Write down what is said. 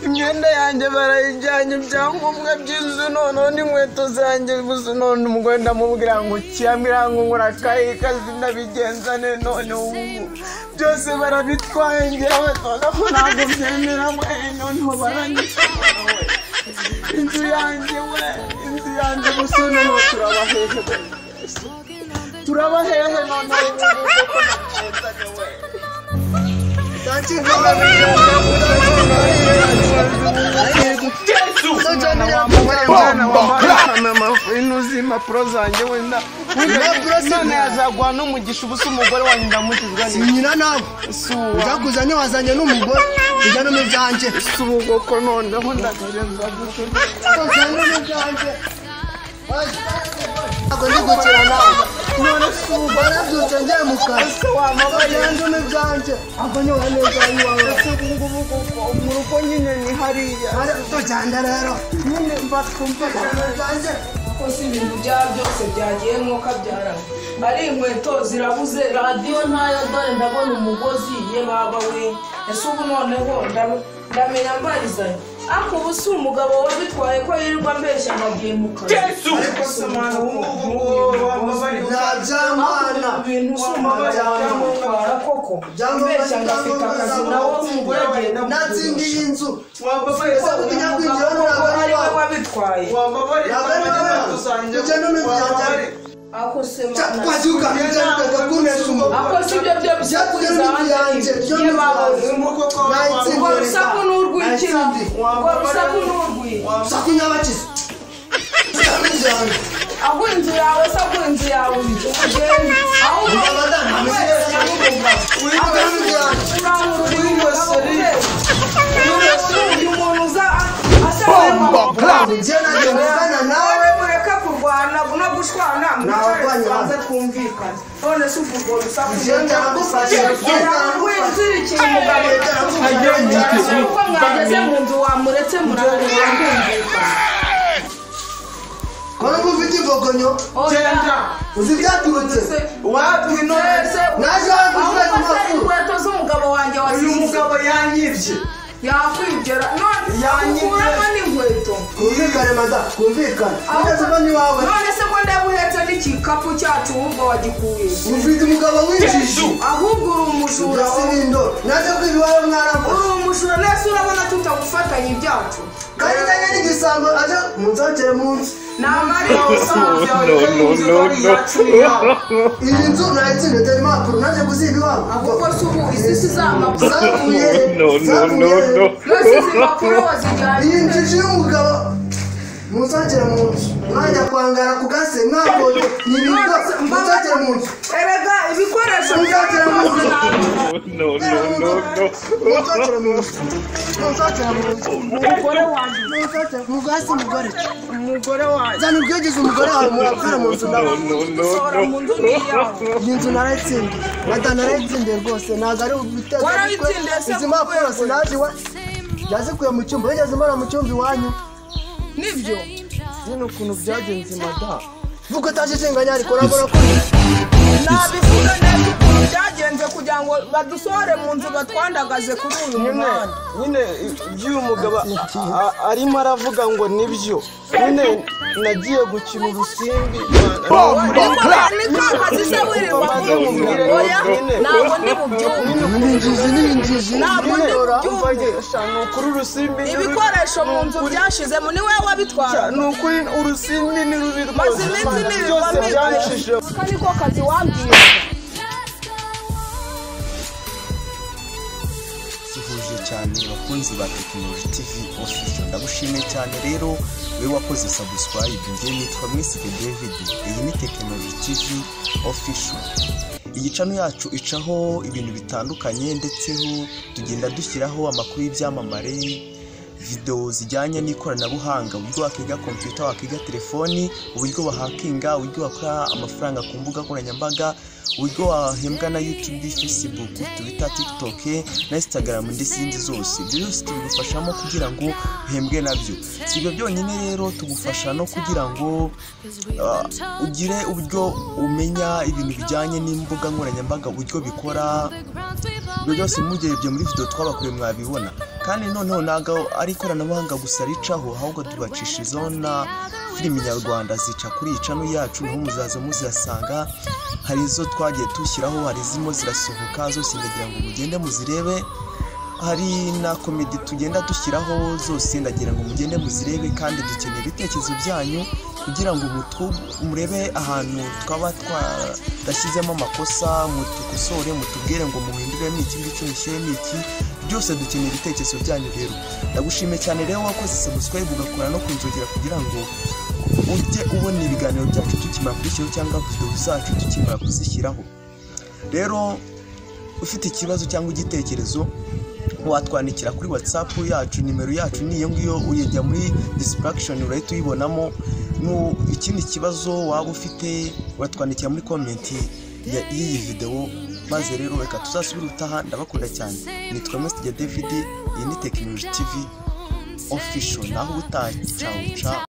imyenda yanjye barayijyanye ibyangombwa by'inzu noneho n'inkweto zanjye gusa none umugore ndamubwira ngo kiyambwira ngo ngura akayi kazi ndabigenzane none ubu byose barabitwaye ngewe noneho ntabwo byemera we noneho baranyitwara we inzu yanjye we inzu yanjye gusa noneho turabahehe we turabahehe noneho ubu ngubu ko nakenzane we inuzi impapuro zanjye wenda none yazagwa n'umugisha ubusa umugore wanjye ndamukizwa sinyina nawe uzakuzanye wazanye n'umugore ujya no mu byanjye ubwoko noneho ndagarenza uzanye no mu byanjye ntabwo ndi gukira nawe none si umugore warabyutse njye mu kazi ese wamabaye ugenda mu byanjye ntabwo nyoba neza iwawe ese ubu ngubu koko mu rugo nyine ni hariya tujyana rero nyine mbatwumva byanjye kuko si ibintu byaba byose byagiye nk'uko abyaranye ari inkweto zirabuze radiyo ntayo dore ndabona umugozi ye baba we ese ubu noneho ndam- ndamenya mbarizanye ariko ubu si umugabo wabitwaye ko yirirwa ambeshya ngo agiye mu kazi ariko si umwana w'umuhungu nta byamana ibintu si umugabo byamutwara koko ambeshya ngo afite akazi nawe umugore agiye natsinda iyi nzu wambabarira Ubu tujya kwinjira kuko ntabwo ari ari we wawe wabitwaye wambabarira inkweto zanjye wambabarira ako se mana twazuka ntibyarutega kunesha umugore ako si ibyo byo byatumye bisakuriza n'inzu yanjye hanze byo ye bawe n'inzu Umuko urwo rusaku ni urw'ikira Nayitsindi. urwo rusaku ni urw'iki saku nyabakizi nzabijyana aho inzu yawe se aho inzu yawe uri ugenda aho ugenda abadamu wese yamubuga nzabijyana urangurura uyu muntu uza asaba njye nagiye kuvugana nawe nawe mureka kurwana no gushwana Ntabwo mwicarebanze twumvikane none se uvuga uwo rusaku Njye ndagufashe, wizirikiye umugabo agiye mu Ese uko mwageze mu nzu wamuretse murareba mwumvikana ko numva ufite ivogonyo genda uzi ibyaturutse wabwi none naje waguze amakuru inkweto z'umugabo wanjye uyu wasize mugabo yanyibye yakwigera none Yanyize. ukuramo n'inkweto twumvikane madamu twumvikane neza uba ni wawe none se ko ndabuhetse n'igikapu cyacu wumva wagikuye ufite umugabo w'injiji ahubwo uri umujura wowe. urasibindo naje kwiba iwawe mwarakoze uri umujura nese urabona tutagufatanya ibyacu kandi ntajya n'igisambo aje munzokere munsi namara iyo iyi nzu nayitsinze dore impapuro naje kuziba iwawe ahubwo se ubu isi si izamapfa zavuye No, no, no, no. nese izi mpapuro wazijyanye iyi nzu iciye umugabo muzagera mu nzu mwajya kwangara ku gase mwabonye ni ibintu muzagera mu nzu erega ibikoresho Muzagera mu nzu. ntabwo no, no, no, no. muzagera mu nzu muzagera mu nzu umugore wanjye muzagera mu gasi mugore umugore wanjye zana ubwegeze umugore wawe murakora mu nzu nawe No, usohora no, mu no. nzu n'iyawe iyi nzu narayitsindiye mata narayitsindiye rwose ntabwo ari ubiteze Warayitsindiye se izi mpapuro kuko sinazi iwa yazikuye mu cyumba wigeze umara mu cyumba iwanyu nibyo zino ukuntu byagenze madamu vuga utajijinganya ariko urabona ko nabivuga neza ukuntu byagenze kugira ngo badusohore mu nzu batwandagaze kuri uyu nyine muhanda nyine iby'uyu mugabo a- a- arimo aravuga ngo nibyo nyine nagiye gukina urusimbi ntabwo ndi bubyumve ni injiji ni injiji ntabwo ndi bubyumve ni ukuri urusimbi ni rubi. ibikoresho mu nzu byashizemo ni wowe wabitwara ni ukuri urusimbi ni rubi maze rwose iminsi byose nibibamike byanshije aka niko kazi wambwiye gihuje cyane bakunzi ba tekinoloji tivi ofisho ndagushimiye cyane rero we wakoze sabusikarayibu njye nitwa mwisike david iyi ni tekinoloji tivi ofisho iyi cano yacu icaho ibintu bitandukanye ndetse ho tugenda dushyiraho amakuru y'ibyamamare videwo zijyanye n'ikoranabuhanga uburyo wakiga kompiyuta wakiga telefoni uburyo bahakinga uburyo bakora amafaranga ku mbuga nkoranyambaga uburyo wahembwa na yutube facebook twitter tiktok na instagram n'izindi zose ibyo byose tubigufashamo kugira ngo uhembwe nabyo si ibyo byonyine rero tugufasha no kugira ngo ah, ugire uburyo umenya ibintu bijyanye n'imbuga nkoranyambaga uburyo bikora ibyo byose mugerebye muri video twabakuye mwabibona kandi noneho ntabwo ari ikoranabuhanga gusa ricaho ahubwo tubacishirizaho na filimi nyarwanda zica kuri iyi cano yacu niho muzaza muzihasanga hari izo twagiye dushyiraho hari izimo zirasohoka zose ndagira ngo mugende muzirebe hari na komedi tugenda dushyiraho zose ndagira ngo mugende muzirebe kandi dukeneye ibitekerezo byanyu kugira ngo mutu- murebe ahantu twaba twarashyizemo amakosa mutukosore mutubwire ngo muhinduremo iki ngiki mushyiremo iki byose dukeneye ibitekerezo byanyu rero ndagushimiye cyane rero wakoze subscribe ugakora no kunzogera kugira ngo ujye ubona ibiganiro byacu tukimara kubishyiraho cyangwa videwo zacu tukimara kuzishyiraho rero ufite ikibazo cyangwa igitekerezo watwandikira kuri whatsapp yacu nimero yacu ni iyo ngiyo uyijya muri distraction urahita uyibonamo nu ikindi kibazo waba ufite watwandikira muri comment ya- y'iyi videwo maze rero reka tuzasubire utaha ndabakunda cyane nitwa Mr. David iyi ni Technology TV official naho utacawuca